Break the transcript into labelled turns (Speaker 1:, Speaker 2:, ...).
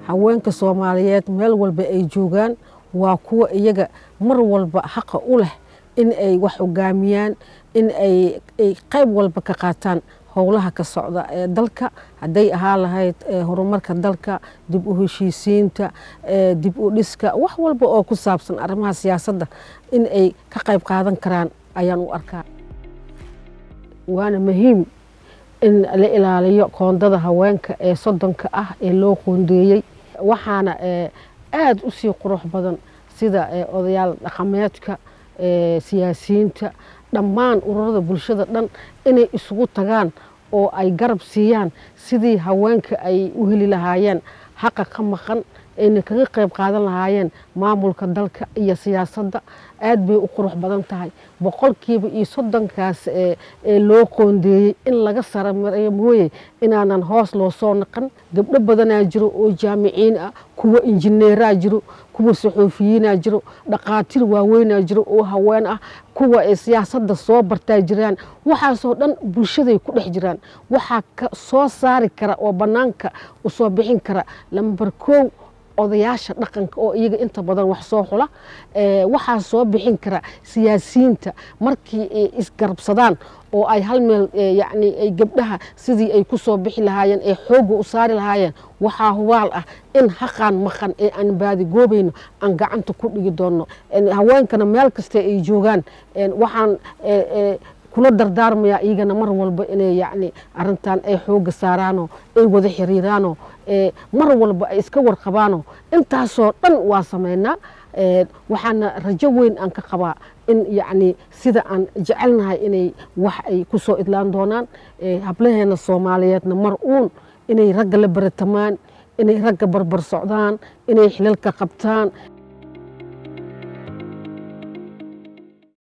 Speaker 1: haweenka soomaaliyeed meel walba ay joogaan waa kuwa iyaga mar walba xaqa u leh in ay wax hogaamiyaan in ay qayb walba ka qaataan howlaha ka socda ee dalka hadday ahaa lahayd horumarka dalka dib u heshiisiinta dib u dhiska wax walba oo ku saabsan arrimaha siyaasadda in ay ka qayb qaadan karaan ayaan u arkaa waana muhiim in la ilaaliyo qoondada haweenka ee soddonka ah ee loo qoondeeyey waxaana aada u sii qurux badan sida odayaal dhaqameedka siyaasiyiinta dhammaan ururada bulshada dhan inay isugu tagaan oo ay garab siiyaan sidii haweenka ay u heli lahaayeen xaqa ka maqan ayna kaga qayb qaadan lahaayeen maamulka dalka iyo siyaasadda aad bay u qurux badan tahay boqolkiiba iyo soddonkaas ee loo qoondeeyey in laga saramareeyo mooye inaanan hoos loo soo naqan gabdho badanaa jiro oo jaamiciin ah kuwa injineeraa jiro kuwa saxoofiyiinaa jiro dhaqaatiir waaweynaa jiro oo haween ah kuwa siyaasadda soo bartaa jiraan waxaasoo dhan bulshaday ku dhex jiraan waxaa ka soo saari kara oo bannaanka u soo bixin kara lambar koow odayaasha dhaqanka oo iyaga inta badan wax soo xula waxaa soo bixin kara siyaasiyiinta markii ay isgarabsadaan oo ay hal meel yani ay gabdhaha sidii ay ku soo bixi lahaayeen ee xoogga u saari lahaayeen waxaa hubaal ah in haqaan maqan ee aan baadigoobayno aan gacanta ku dhigi doonno haweenkana meel kasta ay joogaan waxaan kula dardaarmayaa iyagana mar walba inay yani arintan ay xooga saaraano ay wada xiriiraano mar walba ay iska warqabaano intaasoo dhan waa sameynaa waxaana rajo weyn aan ka qabaa in yani sida aan jecelnahay inay wax ay ku soo idlaan doonaan hablaheena soomaaliyeedna mar uun inay ragga la baratamaan inay ragga barbar socdaan inay xilalka qabtaan